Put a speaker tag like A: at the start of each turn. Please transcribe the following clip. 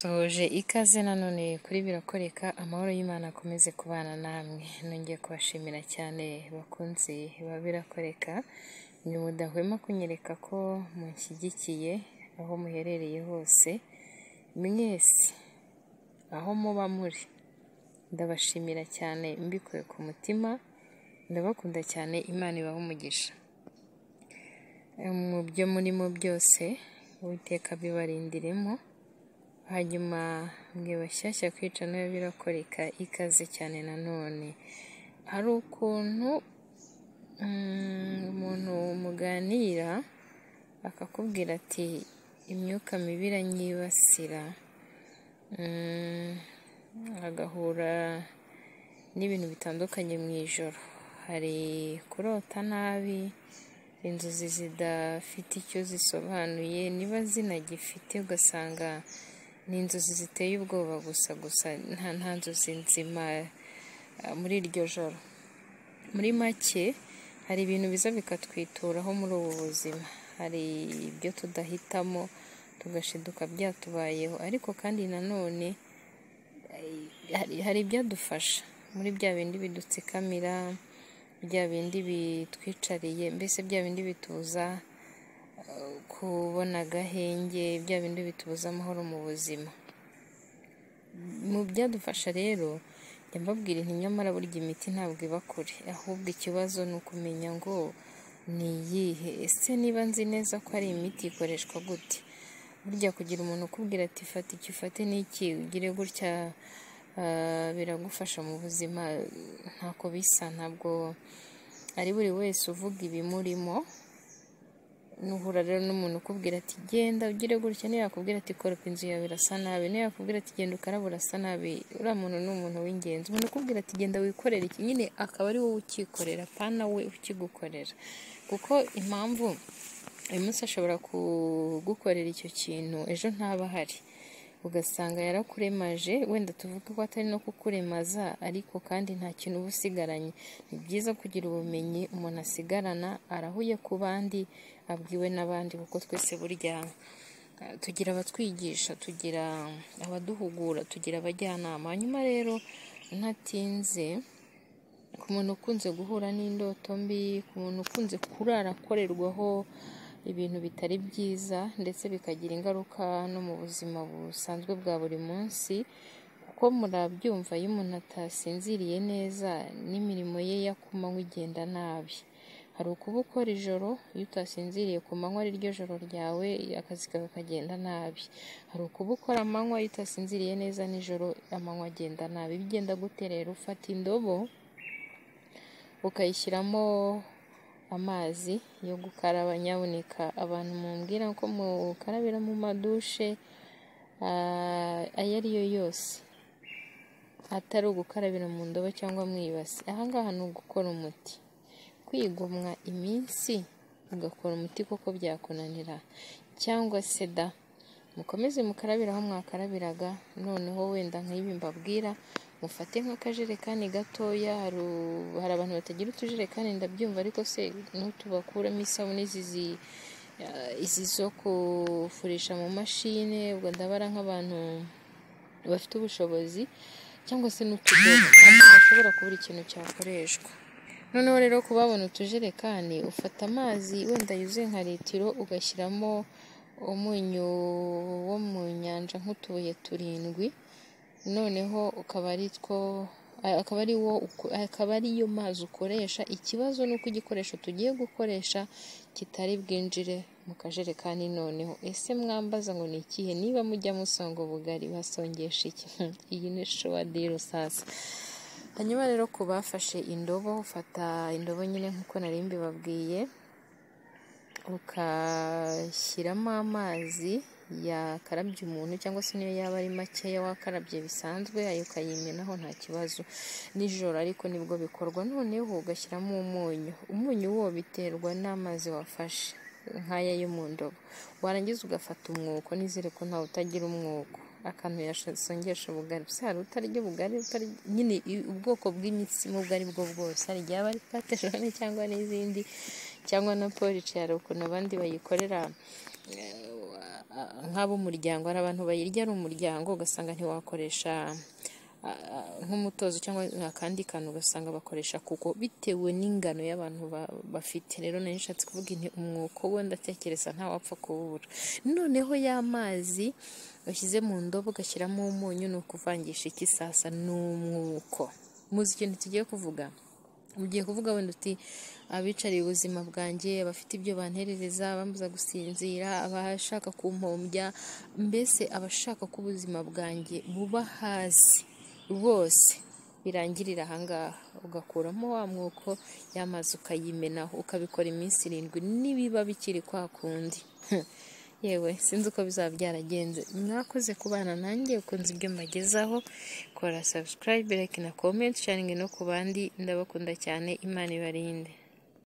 A: Duhuje ikaze nanone kuri birakoreka amahoro y'Imana akomeze kubana namwe, nongeye kubashimira cyane bakunzi ba birakoreka, ni mudahwema kunyereka ko munshyigikiye aho muherereye hose, mwese aho muba muri ndabashimira cyane mbikuye ku mutima, ndabakunda cyane Imana ibahe umugisha, mu byo murimo byose Uwiteka abibarindiremo, hanyuma mwe bashyashya kwica nayo birakoreka ikaze cyane nanone, hari ukuntu umuntu muganira akakubwira ati imyuka mibi iranyibasira, agahura n'ibintu bitandukanye mu ijoro, hari kurota nabi, inzozi zidafite icyo zisobanuye niba zinagifite ugasanga ni inzozi ziteye ubwoba gusa gusa nta nzozi nzima muri iryo joro, muri make hari ibintu biza bikatwituraho muri ubu buzima, hari ibyo tudahitamo tugashiduka byatubayeho ariko kandi nanone hari ibyadufasha muri bya bindi bidutsikamira, bya bindi bitwicariye mbese bya bindi bitubuza kubona agahenge, bya bindi bitubuza amahoro mu buzima, mu byadufasha rero njya mbabwira nti nyamara burya imiti ntabwo iba kure, ahubwo ikibazo ni ukumenya ngo ni iyihe, ese niba nzi neza ko ari imiti ikoreshwa gute, burya kugira umuntu ukubwira ati fata iki ufate n'iki ugire gutya biragufasha mu buzima ntako bisa, ntabwo ari buri wese uvuga ibimurimo, nuhura rero n'umuntu ukubwira ati genda ugire gutya, niyo yakubwira ati koropa inzu yawe irasa nabi, niyo yakubwira ati genda ukaraba urasa nabi, uriya muntu ni umuntu w'ingenzi, umuntu ukubwira ati genda wikorere iki nyine akaba ari wowe ukikorera pana we ukigukorera, kuko impamvu uyu munsi ashobora kugukorera icyo kintu ejo ntaba ahari, ugasanga yarakuremaje wenda tuvuge ko atari no kukuremaza ariko kandi nta kintu uba usigaranye, ni byiza kugira ubumenyi umuntu asigarana arahuye ku bandi abwiwe n'abandi kuko twese burya tugira abatwigisha, tugira abaduhugura, tugira abajyanama, hanyuma rero ntatinze ku muntu ukunze guhura n'indoto mbi, ku muntu ukunze kurara akorerwaho ibintu bitari byiza ndetse bikagira ingaruka no mu buzima busanzwe bwa buri munsi, kuko murabyumva iyo umuntu atasinziriye neza n'imirimo ye ya ku manywa igenda nabi, hari ukuba ukora ijoro iyo utasinziriye ku manywa ari ryo joro ryawe akazi kawe kagenda nabi, hari ukuba ukora amanywa iyo utasinziriye neza nijoro amanywa agenda nabi, bigenda gute rero ufata indobo ukayishyiramo amazi yo gukaraba nyabuneka abantu mumbwira ko mukarabira mu madushe ayo ariyo yose atari ugukarabira mu ndobo cyangwa mu ibasi, aha ngaha ni ugukora umuti, kwigomwa iminsi ugakora umuti kuko byakunanira cyangwa se da mukomeze mukarabira aho mwakarabiraga noneho wenda nk'ibi mbabwira mufate nk'akajerekani gatoya hari abantu batagira utujerekani ndabyumva ariko se n'utubakuramo isabune izi zo kufurisha mu mashine ubwo ndabara nk'abantu bafite ubushobozi cyangwa se n'utudobo bashobora kubura ikintu cyakoreshwa noneho rero kubabona utujerekani ufata amazi wenda yuzuye nka litiro ugashyiramo umunyu wo mu nyanja nk'utubuye turindwi noneho ukaba ari two akaba ariyo mazi ukoresha ikibazo ni uko igikoresho tugiye gukoresha kitari bwinjire mu kajerekani noneho ese mwambaza ngo ni ikihe niba mujya musanga ubugari basongesha iki iyi ni shuwadiro sasa hanyuma rero ku bafashe indobo ufata indobo nyine nk'uko nari mbibabwiye ukashyiramo amazi yakarabye umuntu cyangwa se niyo yaba ari makeya wakarabye bisanzwe ayo ukayimenaho nta kibazo nijoro ariko nibwo bikorwa noneho ugashyiramo umunyu umunyu wo biterwa n'amazi wafashe nk'aya yo mu ndobo warangiza ugafata umwuko nizere ko ntawe utagira umwuko akantu yasongesha ubugari gusa hari utarya ubugari nyine ubwoko bw'imitsima ubwo ari bwo bwose hari igihe aba ari pate cyangwa n'izindi cyangwa na porici hari ukuntu abandi bayikorera nk'ab'umuryango hari abantu bayirya ari umuryango ugasanga ntiwakoresha nk'umutozo cyangwa akandi kantu ugasanga bakoresha kuko bitewe n'ingano y'abantu bafite rero nari nshatse kuvuga inti umwuko we ndatekereza ntawapfa kuwubura noneho y'amazi washyize mu ndobo ugashyiramo umunyu ni ukuvangisha ikisasa ni umwuko muzi ikintu tugiye kuvuga ugiye kuvuga wenda uti abicariye ubuzima bwanjye abafite ibyo banterereza abambuza gusinzira abashaka kumpombya mbese abashaka ko ubuzima bwanjye buba hasi bose birangirira ahangaha ugakuramo wa mwuko y'amazi ukayimenaho ukabikora iminsi irindwi n'ibiba bikiri kwa kundi yewe sinzi uko bizaba byaragenze mwakoze kubana nanjye ukunze ibyo mbagezaho kora subscribe like na comment sharingi no ku bandi ndabakunda cyane imana ibarinde